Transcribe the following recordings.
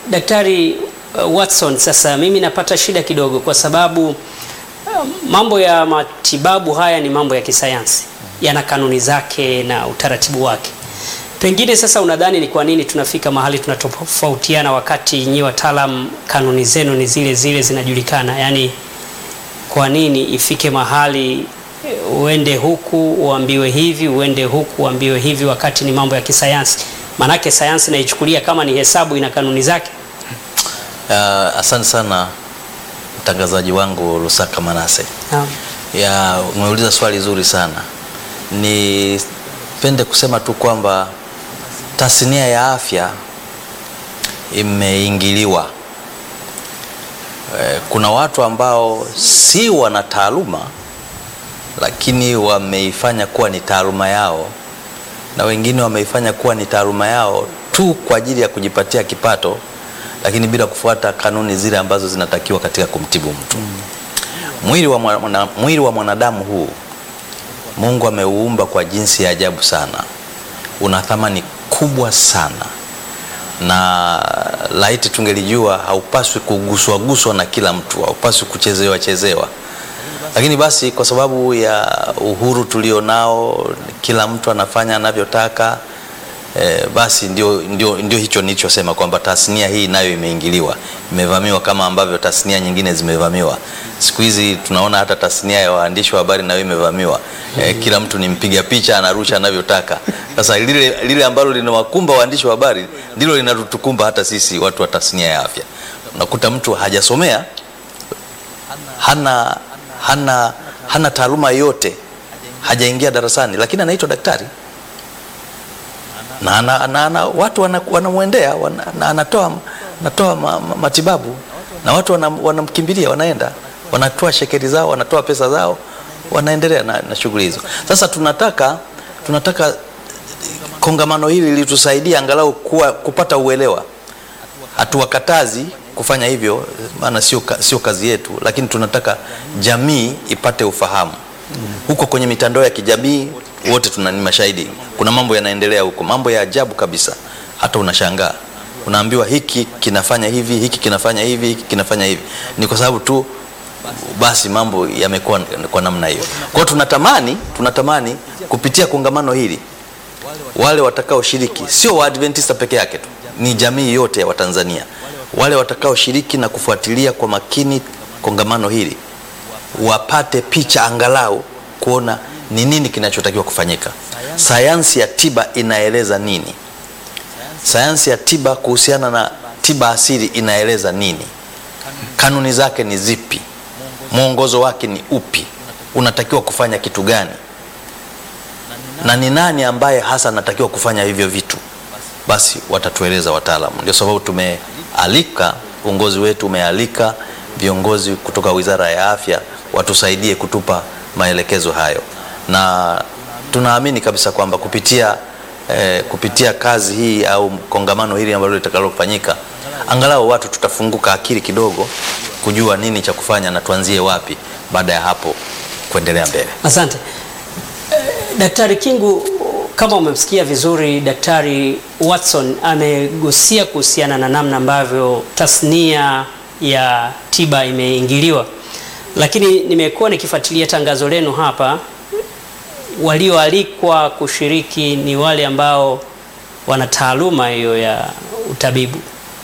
Daktari uh, Watson, sasa mimi napata shida kidogo kwa sababu uh, mambo ya matibabu haya ni mambo ya kisayansi, yana kanuni zake na utaratibu wake. Pengine sasa unadhani ni kwa nini tunafika mahali tunatofautiana wakati nyi wataalam kanuni zenu ni zile zile zinajulikana? Yaani, kwa nini ifike mahali eh, uende huku uambiwe hivi, uende huku uambiwe hivi, wakati ni mambo ya kisayansi? Maanake sayansi naichukulia kama ni hesabu, ina kanuni zake. Uh, asante sana mtangazaji wangu Lusaka Manase. Naam. Ya, umeuliza swali zuri sana. Nipende kusema tu kwamba tasnia ya afya imeingiliwa. Eh, Kuna watu ambao si wana taaluma lakini wameifanya kuwa ni taaluma yao, na wengine wameifanya kuwa ni taaluma yao tu kwa ajili ya kujipatia kipato, lakini bila kufuata kanuni zile ambazo zinatakiwa katika kumtibu mtu. Mwili wa, mwana, mwili wa mwanadamu huu Mungu ameuumba kwa jinsi ya ajabu sana, una thamani kubwa sana, na laiti tungelijua, haupaswi kuguswaguswa na kila mtu, haupaswi kuchezewa chezewa. Lakini basi kwa sababu ya uhuru tulio nao, kila mtu anafanya anavyotaka. E, basi ndio, ndio, ndio hicho nilichosema kwamba tasnia hii nayo imeingiliwa, imevamiwa kama ambavyo tasnia nyingine zimevamiwa. Siku hizi tunaona hata tasnia ya waandishi wa habari nayo imevamiwa. E, kila mtu ni mpiga picha anarusha anavyotaka. Sasa lile, lile ambalo linawakumba waandishi wa habari ndilo linatukumba hata sisi watu wa tasnia ya afya. Unakuta mtu hajasomea, hana, hana, hana taaluma yoyote, hajaingia darasani, lakini anaitwa daktari na, na, na, na watu wanamwendea wana, na anatoa, anatoa ma, ma, matibabu na watu wanamkimbilia, wanaenda wanatoa shekeri zao, wanatoa pesa zao, wanaendelea na, na shughuli hizo. Sasa tunataka tunataka kongamano hili litusaidia angalau kuwa, kupata uelewa. Hatuwakatazi kufanya hivyo, maana sio sio kazi yetu, lakini tunataka jamii ipate ufahamu. Huko kwenye mitandao ya kijamii wote tuna ni mashahidi, kuna mambo yanaendelea huko, mambo ya ajabu kabisa, hata unashangaa, unaambiwa hiki kinafanya hivi, hiki kinafanya hivi, hiki kinafanya hivi. Ni kwa sababu tu basi mambo yamekuwa kwa namna hiyo. Kwa hiyo tunatamani tunatamani kupitia kongamano hili wale watakaoshiriki, sio Waadventista peke yake tu, ni jamii yote ya Watanzania, wale watakaoshiriki na kufuatilia kwa makini kongamano hili wapate picha angalau kuona ni nini kinachotakiwa kufanyika. Sayansi ya tiba inaeleza nini? Sayansi ya tiba kuhusiana na tiba asili inaeleza nini? Kanuni zake ni zipi? Mwongozo wake ni upi? Unatakiwa kufanya kitu gani? Na ni nani ambaye hasa anatakiwa kufanya hivyo vitu? Basi watatueleza wataalamu. Ndio sababu tumealika, uongozi wetu umealika viongozi kutoka Wizara ya Afya watusaidie kutupa maelekezo hayo na tunaamini kabisa kwamba kupitia, eh, kupitia kazi hii au kongamano hili ambalo litakalofanyika angalau watu tutafunguka akili kidogo kujua nini cha kufanya na tuanzie wapi baada ya hapo kuendelea mbele. Asante eh, Daktari Kingu, kama umemsikia vizuri Daktari Watson amegusia kuhusiana na namna ambavyo tasnia ya tiba imeingiliwa, lakini nimekuwa nikifuatilia tangazo lenu hapa walioalikwa kushiriki ni wale ambao wana taaluma hiyo ya utabibu.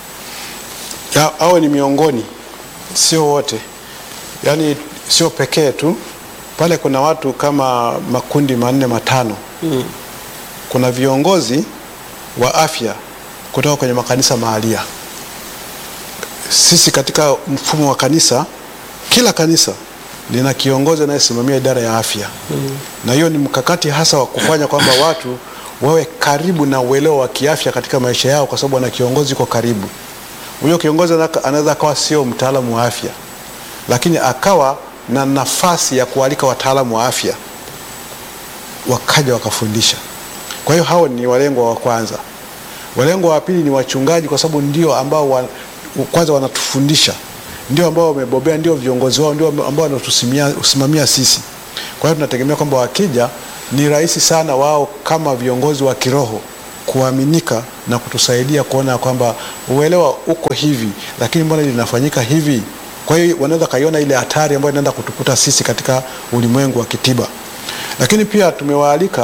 Ya, awe ni miongoni, sio wote, yaani sio pekee tu. Pale kuna watu kama makundi manne matano. Mm. Kuna viongozi wa afya kutoka kwenye makanisa mahalia. Sisi katika mfumo wa kanisa, kila kanisa lina kiongozi anayesimamia idara ya afya mm. na hiyo ni mkakati hasa wa kufanya kwamba watu wawe karibu na uelewa wa kiafya katika maisha yao, kwa sababu ana kiongozi kwa karibu. Huyo kiongozi anaweza akawa sio mtaalamu wa afya, lakini akawa na nafasi ya kualika wataalamu wa afya wakaja wakafundisha. Kwa hiyo hao ni walengwa wa kwanza. Walengwa wa pili ni wachungaji, kwa sababu ndio ambao wa, kwanza wanatufundisha ndio ambao wamebobea, ndio viongozi wao, ndio ambao wanatusimamia sisi. Kwa hiyo tunategemea kwamba wakija, ni rahisi sana wao kama viongozi wa kiroho kuaminika na kutusaidia kuona kwamba uelewa uko hivi, lakini mbona linafanyika hivi? Kwa hiyo wanaweza kaiona ile hatari ambayo inaenda kutukuta sisi katika ulimwengu wa kitiba. Lakini pia tumewaalika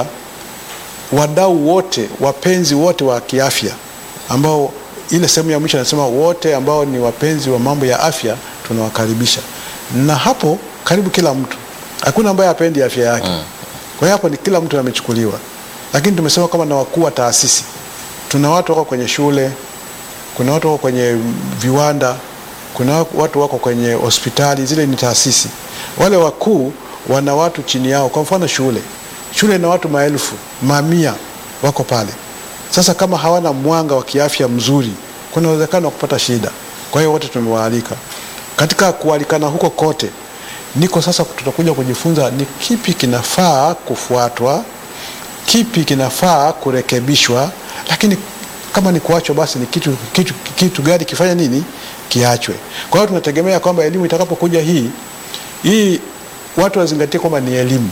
wadau wote, wapenzi wote wa kiafya ambao ile sehemu ya mwisho anasema wote ambao ni wapenzi wa mambo ya afya tunawakaribisha, na hapo karibu kila mtu, hakuna ambaye hapendi afya yake. Kwa hiyo hapo ni kila mtu amechukuliwa, lakini tumesema kama na wakuu wa taasisi, tuna watu wako kwenye shule, kuna watu wako kwenye viwanda, kuna watu wako kwenye hospitali, zile ni taasisi. Wale wakuu wana watu chini yao. Kwa mfano shule, shule ina watu maelfu, mamia wako pale. Sasa kama hawana mwanga wa kiafya mzuri, kuna uwezekano wa kupata shida. Kwa hiyo wote tumewaalika. Katika kualikana huko kote, niko sasa, tutakuja kujifunza ni kipi kinafaa kufuatwa, kipi kinafaa kurekebishwa, lakini kama ni kuachwa, basi ni kitu, kitu, kitu gani kifanya nini kiachwe. Kwa hiyo tunategemea kwamba elimu itakapokuja hii hii, watu wazingatie kwamba ni elimu,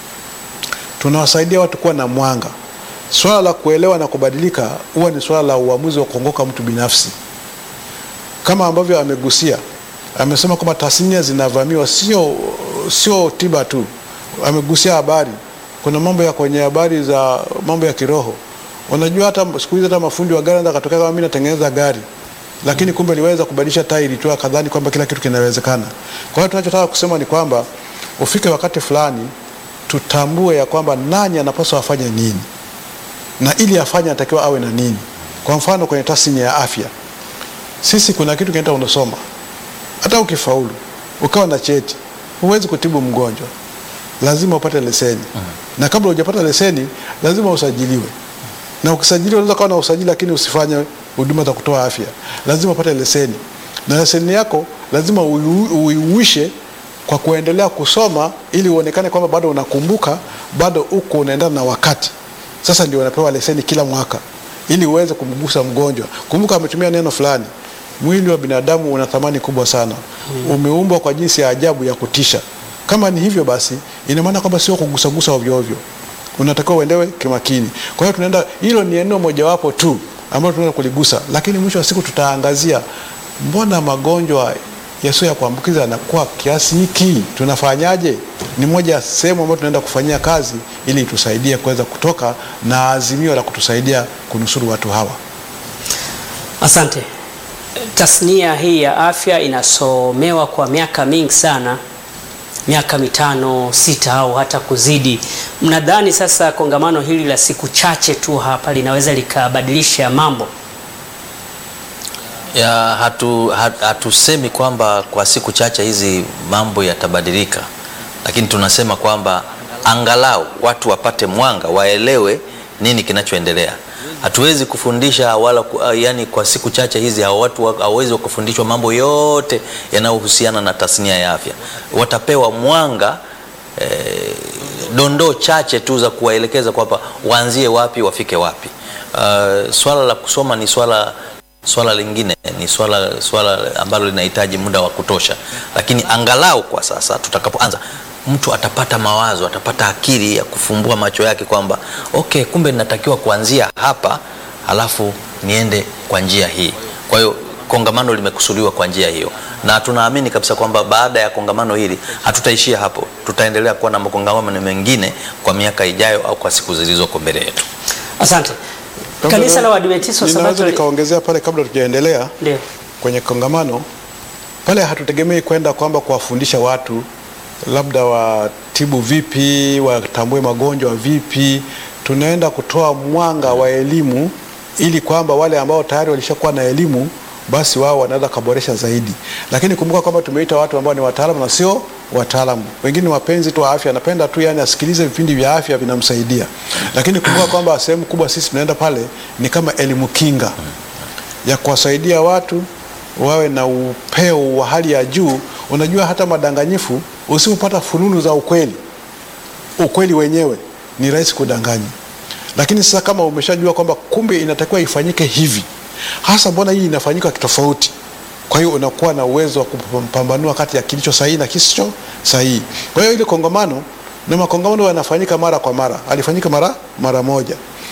tunawasaidia watu kuwa na mwanga. Swala la kuelewa na kubadilika huwa ni swala la uamuzi wa kuongoka mtu binafsi, kama ambavyo amegusia, amesema kwamba tasnia zinavamiwa, sio sio tiba tu. Amegusia habari, kuna mambo ya kwenye habari za mambo ya kiroho. Unajua hata siku hizi hata mafundi wa gari anaweza katokea kama mimi natengeneza gari, lakini kumbe liweza kubadilisha tairi tu akadhani kwamba kila kitu kinawezekana. Kwa hiyo tunachotaka kusema ni kwamba ufike wakati fulani tutambue ya kwamba nani anapaswa afanye nini na ili afanye anatakiwa awe na nini. Kwa mfano kwenye tasnia ya afya, sisi kuna kitu kinaitwa unasoma, hata ukifaulu ukawa na cheti, huwezi kutibu mgonjwa, lazima upate leseni na kabla hujapata leseni lazima usajiliwe, na ukisajiliwa unaweza kuwa na usajili lakini usifanye huduma za kutoa afya, lazima upate leseni, na leseni yako lazima ui- uiuishe kwa kuendelea kusoma ili uonekane kwamba bado unakumbuka, bado uko unaendana na wakati. Sasa ndio unapewa leseni kila mwaka ili uweze kumgusa mgonjwa. Kumbuka ametumia neno fulani, mwili wa binadamu una thamani kubwa sana, umeumbwa kwa jinsi ya ajabu ya kutisha. Kama ni hivyo basi, ina maana kwamba sio kugusagusa ovyo ovyo, unatakiwa uendewe kimakini. Kwa hiyo tunaenda, hilo ni eneo mojawapo tu ambalo tunaenda kuligusa, lakini mwisho wa siku tutaangazia mbona magonjwa yasiyo ya kuambukiza yanakuwa kiasi hiki, tunafanyaje? Ni moja ya sehemu ambayo tunaenda kufanyia kazi ili tusaidie kuweza kutoka na azimio la kutusaidia kunusuru watu hawa. Asante. Tasnia hii ya afya inasomewa kwa miaka mingi sana, miaka mitano, sita au hata kuzidi. Mnadhani sasa kongamano hili la siku chache tu hapa linaweza likabadilisha mambo? ya hatu, hat- hatusemi kwamba kwa siku chache hizi mambo yatabadilika, lakini tunasema kwamba angalau watu wapate mwanga, waelewe nini kinachoendelea. Hatuwezi kufundisha wala ku, ah, yani kwa siku chache hizi hao watu wa- hawawezi kufundishwa mambo yote yanayohusiana na tasnia ya afya. Watapewa mwanga eh, dondoo chache tu za kuwaelekeza kwamba waanzie wapi wafike wapi. Uh, swala la kusoma ni swala swala lingine ni swala, swala ambalo linahitaji muda wa kutosha, lakini angalau kwa sasa tutakapoanza, mtu atapata mawazo, atapata akili ya kufumbua macho yake kwamba okay, kumbe ninatakiwa kuanzia hapa halafu niende kwa njia hii. Kwa hiyo kongamano limekusudiwa kwa njia hiyo, na tunaamini kabisa kwamba baada ya kongamano hili hatutaishia hapo, tutaendelea kuwa na makongamano mengine kwa miaka ijayo au kwa siku zilizoko mbele yetu. Asante. Kanisa la Waadventista wa Ninaweza Sabato nikaongezea pale kabla tujaendelea ndio kwenye kongamano pale, hatutegemei kwenda kwamba kuwafundisha watu labda watibu vipi, watambue magonjwa vipi. Tunaenda kutoa mwanga wa elimu ili kwamba wale ambao tayari walishakuwa na elimu basi wao wanaweza kaboresha zaidi, lakini kumbuka kwamba tumeita watu ambao ni wataalamu na sio wataalamu. Wengine wapenzi tu wa afya, anapenda tu yani asikilize vipindi vya afya vinamsaidia, lakini kumbuka kwamba sehemu kubwa sisi tunaenda pale ni kama elimu kinga ya kuwasaidia watu wawe na upeo wa hali ya juu. Unajua, hata madanganyifu, usipopata fununu za ukweli, ukweli wenyewe ni rahisi kudanganya. Lakini sasa kama umeshajua kwamba kumbe inatakiwa ifanyike hivi, hasa mbona hii inafanyika kitofauti, kwa hiyo unakuwa na uwezo wa kupambanua kati ya kilicho sahihi na kisicho sahihi. Kwa hiyo ile kongamano na makongamano yanafanyika mara kwa mara, alifanyika mara mara moja,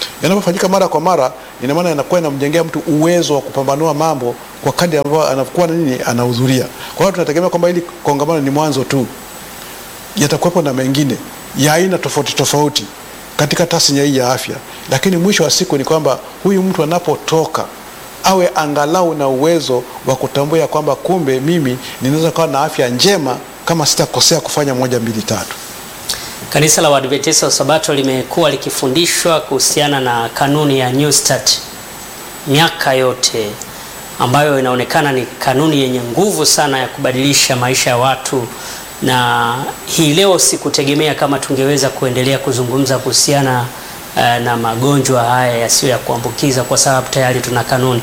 Yanapofanyika mara kwa mara, ina maana yanakuwa inamjengea mtu uwezo wa kupambanua mambo kwa kadri ambavyo anakuwa na nini anahudhuria. Kwa hiyo tunategemea kwamba hili kongamano ni mwanzo tu, yatakuwepo na mengine ya aina tofauti tofauti katika tasnia hii ya afya, lakini mwisho wa siku ni kwamba huyu mtu anapotoka awe angalau na uwezo wa kutambua ya kwamba kumbe mimi ninaweza kuwa na afya njema kama sitakosea kufanya moja mbili tatu. Kanisa la Waadventista wa Sabato limekuwa likifundishwa kuhusiana na kanuni ya New Start miaka yote, ambayo inaonekana ni kanuni yenye nguvu sana ya kubadilisha maisha ya watu, na hii leo sikutegemea kama tungeweza kuendelea kuzungumza kuhusiana eh, na magonjwa haya yasiyo ya kuambukiza kwa sababu tayari tuna kanuni.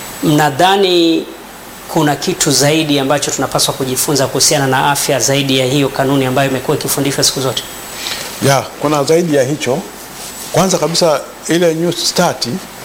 Mnadhani kuna kitu zaidi ambacho tunapaswa kujifunza kuhusiana na afya zaidi ya hiyo kanuni ambayo imekuwa ikifundishwa siku zote? Ya, kuna zaidi ya hicho. Kwanza kabisa ile New Start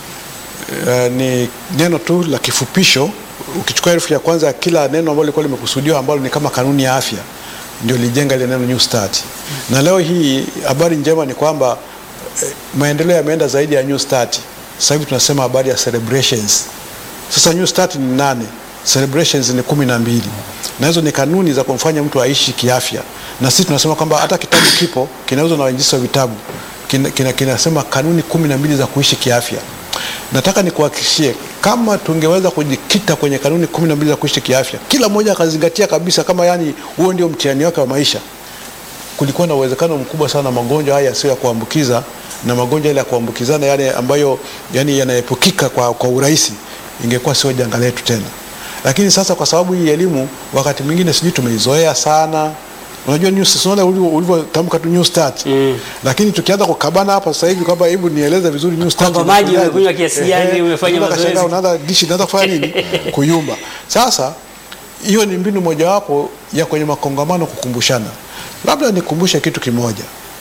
uh, ni neno tu la kifupisho. Ukichukua herufi ya kwanza ya kila neno ambalo lilikuwa limekusudiwa ambalo ni kama kanuni ya afya, ndio lijenga ile neno New Start. Na leo hii habari njema ni kwamba eh, maendeleo yameenda zaidi ya New Start. Sasa hivi tunasema habari ya celebrations. Sasa New Start ni nane, celebrations ni kumi na mbili, na hizo ni kanuni za kumfanya mtu aishi kiafya. Na sisi tunasema kwamba hata kitabu kipo kinauzwa na wainjilisti wa vitabu kina, kina, kinasema kanuni kumi na mbili za kuishi kiafya. Nataka nikuhakikishie kama tungeweza kujikita kwenye kanuni kumi na mbili za kuishi kiafya, kila mmoja akazingatia kabisa, kama yani huo ndio mtihani wake wa maisha, kulikuwa na uwezekano mkubwa sana magonjwa haya yasiyo ya kuambukiza na magonjwa yale ya kuambukizana yale ambayo yani yanaepukika kwa, kwa urahisi ingekuwa sio janga letu tena. Lakini sasa kwa sababu hii elimu wakati mwingine sijui tumeizoea sana. Unajua new unaona ulivyotamka tu new start. Mm. Lakini tukianza kukabana hapa sasa hivi kwamba hebu nieleze vizuri new start. Kwamba maji inakujaje? umekunywa kiasi gani, Ehe, umefanya unaweza mazoezi. kashangaa unaanza dishi inaanza kufanya nini? Kuyumba. Sasa hiyo ni mbinu mojawapo ya kwenye makongamano kukumbushana. Labda nikumbushe kitu kimoja.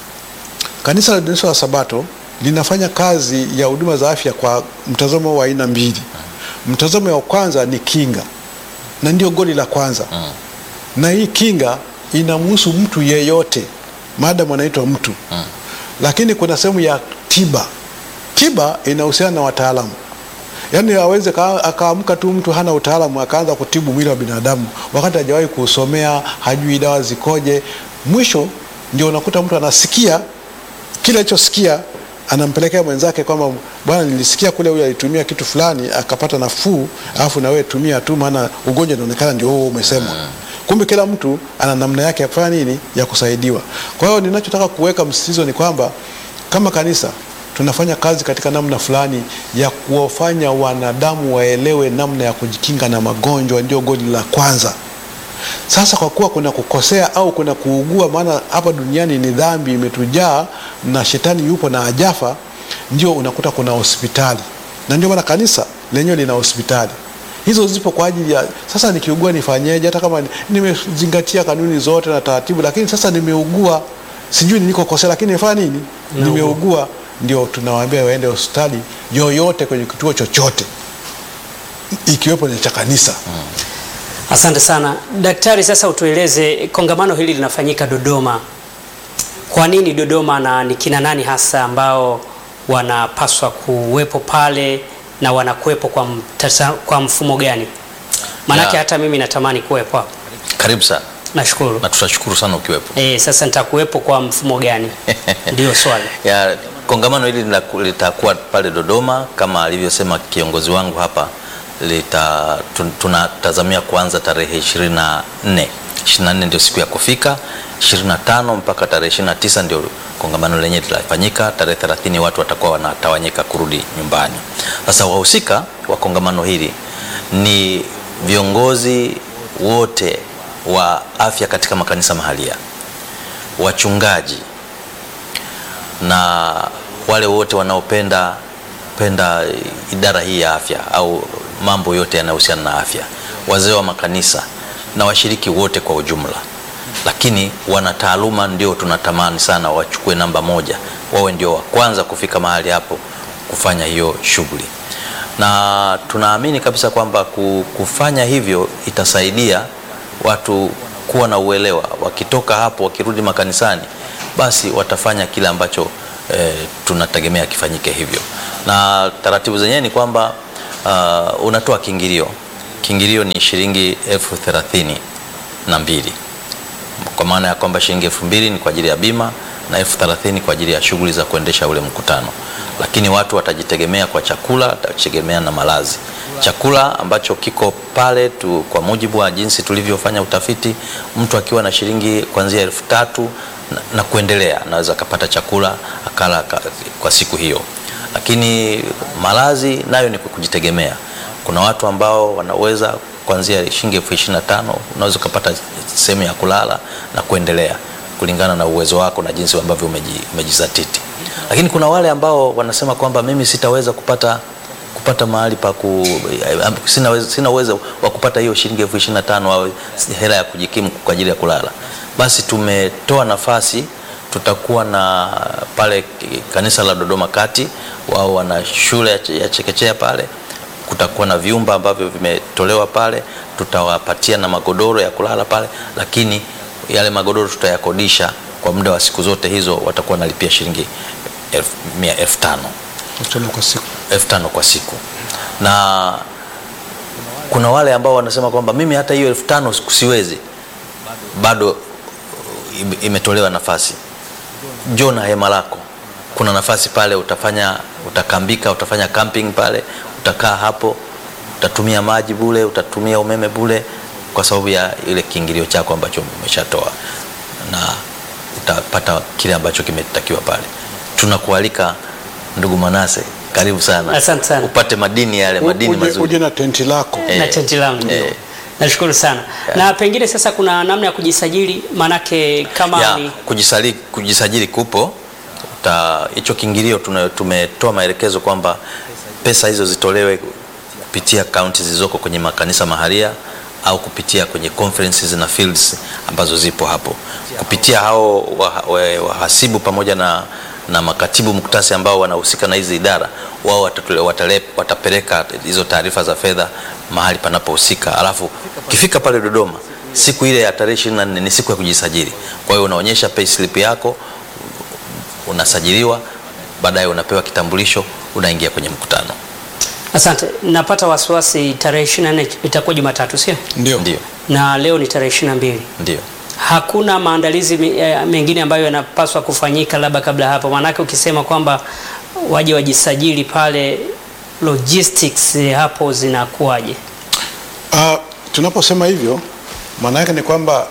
Kanisa la Waadventista wa Sabato linafanya kazi ya huduma za afya kwa mtazamo wa aina mbili. Mtazamo wa kwanza ni kinga, na ndio goli la kwanza Mm. na hii kinga inamhusu mtu yeyote maadamu anaitwa mtu Mm. lakini kuna sehemu ya tiba. Tiba inahusiana na wataalamu, yaani aweze ka- akaamka tu mtu hana utaalamu akaanza kutibu mwili wa binadamu wakati hajawahi kuusomea, hajui dawa zikoje. Mwisho ndio unakuta mtu anasikia kile alichosikia anampelekea mwenzake kwamba bwana, nilisikia kule huyu alitumia kitu fulani akapata nafuu, alafu na wewe tumia tu, maana ugonjwa unaonekana ndio huo umesemwa. Kumbe kila mtu ana namna yake ya kufanya nini, ya kusaidiwa. Kwa hiyo ninachotaka kuweka msisitizo ni kwamba kama kanisa tunafanya kazi katika namna fulani ya kuwafanya wanadamu waelewe namna ya kujikinga na magonjwa, ndio goli la kwanza. Sasa kwa kuwa kuna kukosea au kuna kuugua, maana hapa duniani ni dhambi imetujaa na shetani yupo na ajafa, ndio unakuta kuna hospitali, na ndio maana kanisa lenyewe lina hospitali. Hizo zipo kwa ajili ya sasa, nikiugua nifanyeje? Hata kama ni- nimezingatia kanuni zote na taratibu, lakini sasa nimeugua, sijui nilikokosea, lakini nifanya nini? Umeugua. Nimeugua, ndio tunawaambia waende hospitali yoyote, kwenye kituo chochote, ikiwepo ni cha kanisa. Asante sana daktari. Sasa utueleze, kongamano hili linafanyika Dodoma. Kwa nini Dodoma na ni kina nani hasa ambao wanapaswa kuwepo pale na wanakuwepo kwa, mtasa, kwa mfumo gani? Maanake Ya. hata mimi natamani kuwepo hapo. Karibu sana Nashukuru. na tutashukuru sana ukiwepo. Eh, sasa nitakuwepo kwa mfumo gani? Ndio swali. ya kongamano hili lina- litakuwa pale Dodoma kama alivyosema kiongozi wangu hapa lita, tun- tunatazamia kuanza tarehe 24 24 ndio siku ya kufika 25 mpaka tarehe 29 ndio kongamano lenyewe litafanyika tarehe 30 watu watakuwa wanatawanyika kurudi nyumbani sasa wahusika wa kongamano hili ni viongozi wote wa afya katika makanisa mahalia wachungaji na wale wote wanaopenda penda idara hii ya afya au mambo yote yanayohusiana na afya, wazee wa makanisa na washiriki wote kwa ujumla. Lakini wanataaluma ndio tunatamani sana wachukue namba moja, wawe ndio wa kwanza kufika mahali hapo kufanya hiyo shughuli, na tunaamini kabisa kwamba ku- kufanya hivyo itasaidia watu kuwa na uelewa, wakitoka hapo wakirudi makanisani, basi watafanya kile ambacho e, tunategemea kifanyike hivyo, na taratibu zenyewe ni kwamba uh, unatoa kiingilio. Kiingilio ni shilingi elfu thelathini na mbili kwa maana ya kwamba shilingi elfu mbili ni kwa ajili ya bima na elfu thelathini kwa ajili ya shughuli za kuendesha ule mkutano, lakini watu watajitegemea kwa chakula, watajitegemea na malazi. Chakula ambacho kiko pale tu, kwa mujibu wa jinsi tulivyofanya utafiti, mtu akiwa na shilingi kuanzia elfu tatu na, na kuendelea anaweza akapata chakula akala ka, kwa siku hiyo, lakini malazi nayo ni kwa kujitegemea. Kuna watu ambao wanaweza kuanzia shilingi elfu ishirini na tano unaweza ukapata sehemu ya kulala na kuendelea kulingana na uwezo wako na jinsi ambavyo umeji, umejizatiti. Lakini kuna wale ambao wanasema kwamba mimi sitaweza kupata kupata mahali pa ku, sina, uwezo- sina uwezo wa kupata hiyo shilingi elfu ishirini na tano au hela ya kujikimu kwa ajili ya kulala. Basi tumetoa nafasi, tutakuwa na pale kanisa la Dodoma Kati, wao wana shule ya che- ya chekechea pale kutakuwa na vyumba ambavyo vimetolewa pale, tutawapatia na magodoro ya kulala pale, lakini yale magodoro tutayakodisha kwa muda wa siku zote hizo, watakuwa wanalipia shilingi elfu mia- elfu tano Tano kwa siku. elfu tano kwa siku, na kuna wale ambao wanasema kwamba mimi hata hiyo elfu tano siwezi, bado ime- imetolewa nafasi njoo na hema lako. Kuna nafasi pale, utafanya utakambika, utafanya camping pale, utakaa hapo, utatumia maji bule, utatumia umeme bule, kwa sababu ya ile kiingilio chako ambacho umeshatoa, na utapata kile ambacho kimetakiwa pale. Tunakualika ndugu Manase, karibu sana, Asante sana. upate madini yale, madini Uje, mazuri. uje na tenti lako. Eh, na tenti langu ndio. eh. Nashukuru sana. Na pengine sasa kuna namna ya kujisajili manake kama ya ni kujisali, kujisajili kupo Uta- hicho kiingilio tuna- tumetoa maelekezo kwamba pesa hizo zitolewe kupitia akaunti zilizoko kwenye makanisa maharia au kupitia kwenye conferences na fields ambazo zipo hapo kupitia hao waha- wa- wahasibu pamoja na, na makatibu muktasi ambao wanahusika na hizi idara wao watatule- watale- watapeleka hizo taarifa za fedha mahali panapohusika alafu ukifika pale Dodoma siku ile ya tarehe 24 ni siku ya kujisajili kwa hiyo unaonyesha payslip yako unasajiliwa baadaye unapewa kitambulisho unaingia kwenye mkutano Asante. Napata wasiwasi tarehe 24 itakuwa Jumatatu, sio? Ndio. ndio Na leo ni tarehe 22. ndio Hakuna maandalizi me- eh, mengine ambayo yanapaswa kufanyika labda kabla hapo, maanake ukisema kwamba waje wajisajili pale, logistics eh, hapo zinakuwaje? Ah, tunaposema hivyo maana yake ni kwamba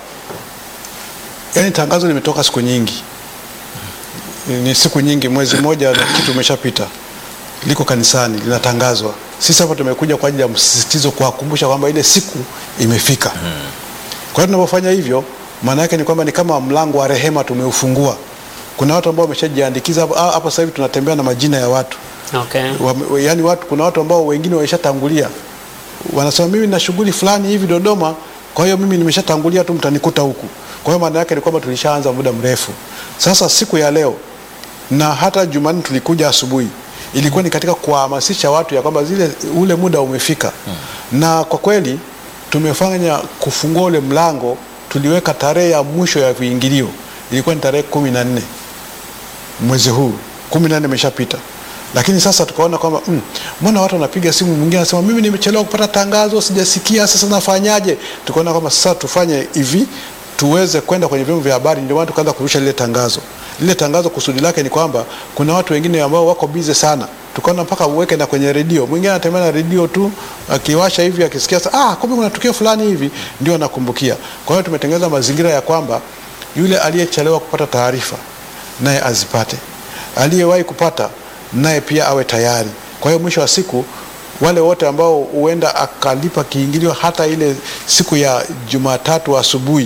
yani tangazo limetoka siku nyingi, ni siku nyingi, mwezi mmoja na kitu umeshapita, liko kanisani linatangazwa. Sisi hapa tumekuja kwa ajili ya msisitizo, kuwakumbusha kwamba ile siku imefika. Kwa hiyo tunapofanya hivyo, maana yake ni kwamba ni kama mlango wa rehema tumeufungua. Kuna watu ambao wameshajiandikiza hapo. Ah, hapa sasa hivi tunatembea na majina ya watu Okay. wa, yani watu, kuna watu ambao wengine wameshatangulia wanasema mimi na shughuli fulani hivi Dodoma, kwa hiyo mimi nimeshatangulia tu, mtanikuta huku. Kwa hiyo maana yake ni kwamba tulishaanza muda mrefu. Sasa siku ya leo na hata Jumanne tulikuja asubuhi, ilikuwa ni katika kuwahamasisha watu ya kwamba zile ule muda umefika na kwa kweli tumefanya kufungua ule mlango. Tuliweka tarehe ya mwisho ya viingilio ilikuwa ni tarehe kumi na nne mwezi huu kumi na nne imeshapita, lakini sasa tukaona kwamba mm, mbona watu wanapiga simu, mwingine anasema mimi nimechelewa kupata tangazo, sijasikia, sasa nafanyaje? Tukaona kwamba sasa tufanye hivi tuweze kwenda kwenye vyombo vya habari. Ndio maana tukaanza kurusha lile tangazo. Lile tangazo kusudi lake ni kwamba kuna watu wengine ambao wako bize sana, tukaona mpaka uweke na kwenye redio. Mwingine anatembea na redio tu akiwasha hivi, akisikia sasa, ah, kumbe kuna tukio fulani hivi, ndio anakumbukia. Kwa hiyo tumetengeneza mazingira ya kwamba yule aliyechelewa kupata taarifa naye azipate, aliyewahi kupata naye pia awe tayari. Kwa hiyo mwisho wa siku wale wote ambao huenda akalipa kiingilio hata ile siku ya Jumatatu asubuhi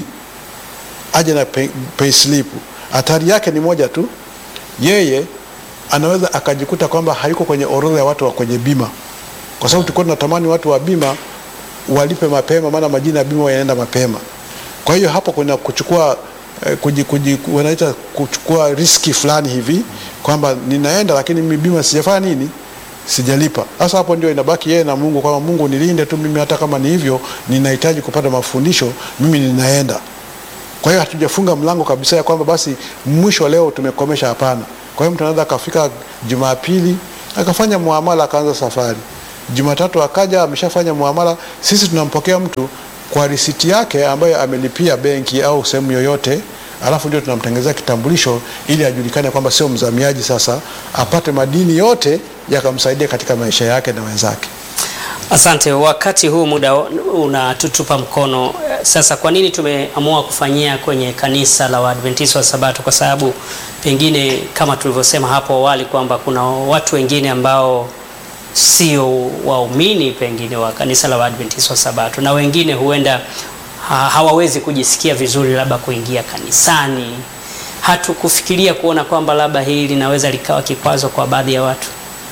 aje na pay, pay slip. Hatari yake ni moja tu, yeye anaweza akajikuta kwamba hayuko kwenye orodha ya watu wa kwenye bima, kwa sababu tulikuwa tunatamani watu wa bima walipe mapema, maana majina ya bima yanaenda mapema. Kwa hiyo hapo kuna kuchukua eh, kuji, kuji, wanaita kuchukua riski fulani hivi kwamba ninaenda lakini mimi bima sijafanya nini, sijalipa. Sasa hapo ndio inabaki yeye na Mungu, kwamba Mungu nilinde tu mimi, hata kama ni hivyo, ninahitaji kupata mafundisho, mimi ninaenda. Kwa hiyo hatujafunga mlango kabisa ya kwamba basi mwisho leo tumekomesha. Hapana, Kwa hiyo mtu anaweza akafika Jumapili akafanya muamala akaanza safari, Jumatatu akaja ameshafanya muamala. Sisi tunampokea mtu kwa risiti yake ambayo amelipia benki au sehemu yoyote, alafu ndio tunamtengenezea kitambulisho ili ajulikane kwamba sio mzamiaji, sasa apate madini yote yakamsaidia katika maisha yake na wenzake. Asante. Wakati huu muda unatutupa mkono. Sasa kwa nini tumeamua kufanyia kwenye kanisa la Waadventista wa Sabato? Kwa sababu pengine kama tulivyosema hapo awali kwamba kuna watu wengine ambao sio waumini pengine wa kanisa la Waadventista wa Sabato, na wengine huenda ha hawawezi kujisikia vizuri labda kuingia kanisani. Hatukufikiria kuona kwamba labda hili linaweza likawa kikwazo kwa baadhi ya watu.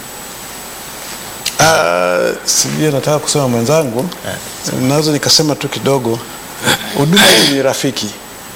Uh, sijui nataka kusema mwenzangu, naweza nikasema tu kidogo, huduma hii ni rafiki,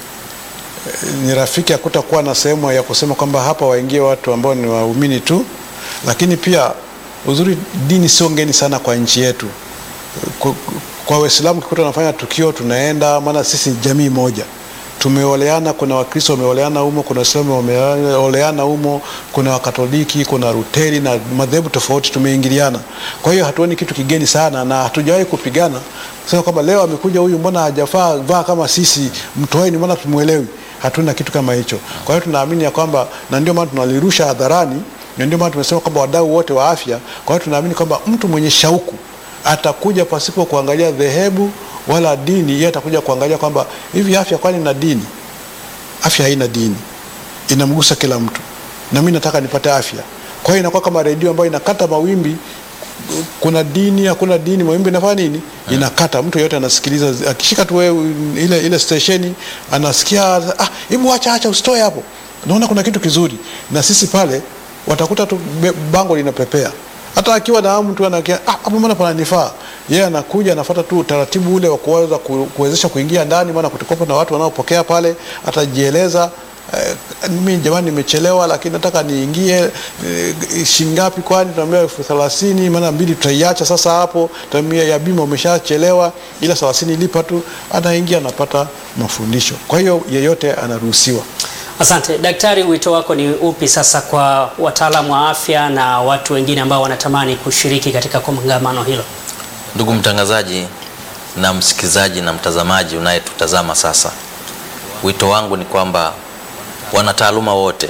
ni rafiki, hakutakuwa na sehemu ya kusema kwamba hapa waingie watu ambao ni waumini tu, lakini pia uzuri, dini sio ngeni sana kwa nchi yetu. Kwa, kwa Waislamu kikuta tunafanya tukio tunaenda, maana sisi jamii moja tumeoleana. Kuna Wakristo wameoleana humo, kuna Waislamu wameoleana humo, kuna Wakatoliki, kuna Ruteri na madhehebu tofauti, tumeingiliana. Kwa hiyo hatuoni kitu kigeni sana, na hatujawahi kupigana sema kwamba leo amekuja huyu, mbona hajafaa vaa kama sisi, mtoeni, mbona tumuelewi. Hatuna kitu kama hicho. Kwa hiyo tunaamini ya kwamba, na ndio maana tunalirusha hadharani, na ndio maana tumesema kwamba wadau wote wa afya. Kwa hiyo tunaamini kwamba mtu mwenye shauku atakuja pasipo kuangalia dhehebu wala dini. Yeye atakuja kuangalia kwamba hivi afya kwani na dini? Afya haina dini, inamgusa kila mtu, na mimi nataka nipate afya. Kwa hiyo inakuwa kama redio ambayo inakata mawimbi. Kuna dini, hakuna dini, mawimbi inafanya nini? Inakata. Mtu yeyote anasikiliza, akishika tu wewe ile ile stesheni, anasikia ah, hebu acha acha, usitoe hapo, naona kuna kitu kizuri. Na sisi pale watakuta tu bango linapepea hata akiwa na hamu tu anakia ah, hapo mbona pananifaa. Yeye anakuja anafuata tu utaratibu ule wa kuweza kuwezesha kuingia ndani, maana kutakuwa na watu wanaopokea pale, atajieleza eh, mimi jamani, nimechelewa lakini nataka niingie eh, shingapi? Kwani tunaambia elfu thelathini maana mbili tutaiacha sasa hapo, tunaambia ya bima umeshachelewa, ila thelathini lipa tu, anaingia anapata mafundisho. Kwa hiyo yeyote anaruhusiwa. Asante daktari, wito wako ni upi sasa kwa wataalamu wa afya na watu wengine ambao wanatamani kushiriki katika kongamano hilo? Ndugu mtangazaji na msikilizaji na mtazamaji unayetutazama sasa, wito wangu ni kwamba wanataaluma wote,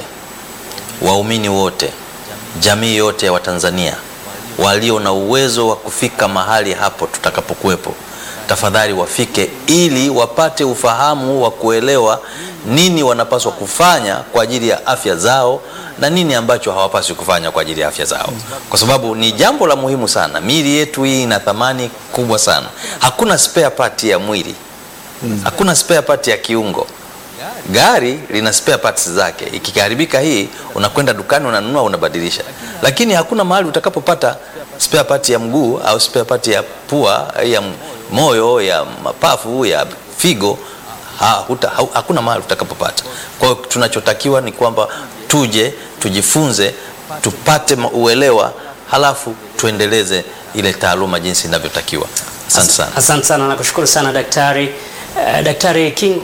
waumini wote, jamii yote ya Watanzania walio na uwezo wa kufika mahali hapo tutakapokuwepo, tafadhali wafike ili wapate ufahamu wa kuelewa nini wanapaswa kufanya kwa ajili ya afya zao na nini ambacho hawapaswi kufanya kwa ajili ya afya zao, kwa sababu ni jambo la muhimu sana. Miili yetu hii ina thamani kubwa sana. Hakuna spare part ya mwili, hakuna spare part ya kiungo. Gari lina spare parts zake, ikiharibika hii unakwenda dukani unanunua, unabadilisha, lakini hakuna mahali utakapopata spare part ya mguu au spare part ya pua, ya moyo, ya mapafu, ya figo ha, huta, ha, hakuna mahali utakapopata. Kwa hiyo tunachotakiwa ni kwamba tuje tujifunze, tupate uelewa, halafu tuendeleze ile taaluma jinsi inavyotakiwa. Asante sana. Asante sana, nakushukuru sana daktari. Uh, Daktari King,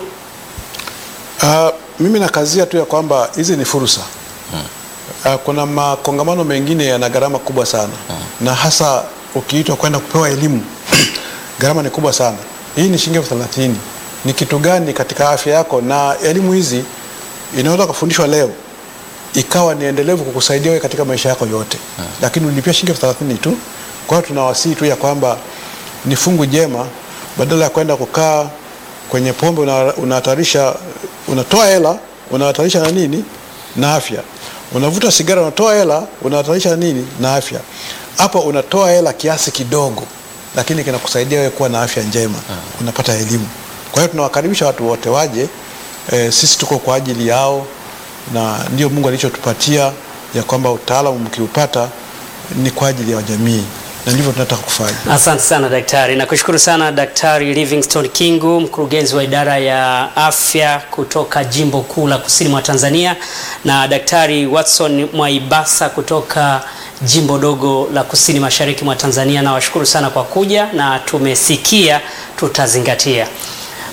Uh, mimi nakazia tu ya kwamba hizi ni fursa hmm. Uh, kuna makongamano mengine yana gharama kubwa sana hmm. Na hasa ukiitwa kwenda kupewa elimu gharama ni kubwa sana. Hii ni shilingi elfu thelathini. Ni kitu gani katika afya yako? Na elimu hizi inaweza kufundishwa leo ikawa ni endelevu kukusaidia wewe katika maisha yako yote hmm. Lakini ulipia shilingi elfu thelathini tu. Kwa hiyo tunawasihi tu ya kwamba ni fungu jema, badala ya kwenda kukaa kwenye pombe unahatarisha, unatoa hela unahatarisha na nini na afya. Unavuta sigara unatoa hela unahatarisha na nini na afya. Hapo unatoa hela kiasi kidogo, lakini kinakusaidia wewe kuwa na afya njema, unapata elimu. Kwa hiyo tunawakaribisha watu wote waje. E, sisi tuko kwa ajili yao, na ndio Mungu alichotupatia ya kwamba utaalamu mkiupata ni kwa ajili ya jamii na ndivyo tunataka kufanya. Asante sana daktari, nakushukuru sana Daktari Livingstone Kingu, mkurugenzi wa idara ya afya kutoka jimbo kuu la kusini mwa Tanzania, na Daktari Watson Mwaibasa kutoka jimbo dogo la kusini mashariki mwa Tanzania. Nawashukuru sana kwa kuja na tumesikia, tutazingatia.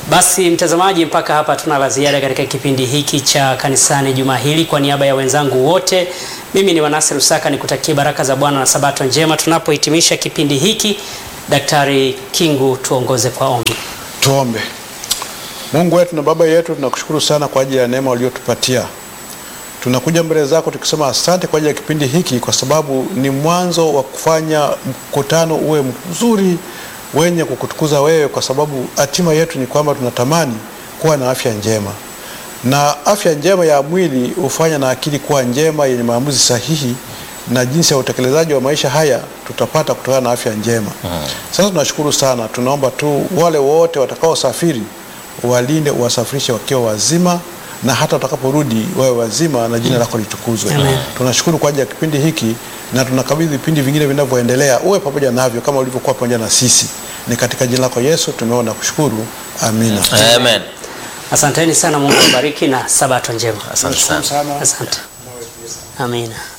Basi mtazamaji, mpaka hapa tuna la ziada katika kipindi hiki cha kanisani juma hili. Kwa niaba ya wenzangu wote, mimi ni Wanasi Rusaka, nikutakie baraka za Bwana na sabato njema tunapohitimisha kipindi hiki. Daktari Kingu, tuongoze kwa ombi. Tuombe. Mungu wetu na Baba yetu, tunakushukuru sana kwa ajili ya neema uliotupatia. Tunakuja mbele zako tukisema asante kwa ajili ya kipindi hiki, kwa sababu ni mwanzo wa kufanya mkutano uwe mzuri wenye kukutukuza wewe, kwa sababu hatima yetu ni kwamba tunatamani kuwa na afya njema, na afya njema ya mwili hufanya na akili kuwa njema yenye maamuzi sahihi, na jinsi ya utekelezaji wa maisha haya tutapata kutokana na afya njema. Sasa tunashukuru sana, tunaomba tu wale wote watakaosafiri walinde, uwasafirishe wakiwa wazima na hata watakaporudi wawe wazima na jina lako litukuzwe. Amen. Tunashukuru kwa ajili ya kipindi hiki na tunakabidhi vipindi vingine vinavyoendelea, uwe pamoja navyo kama ulivyokuwa pamoja na sisi. Ni katika jina lako Yesu tumeona kushukuru, amina. Amen. Asanteni sana, Mungu awabariki na sabato njema. Asante sana. sana. Asante. Amina.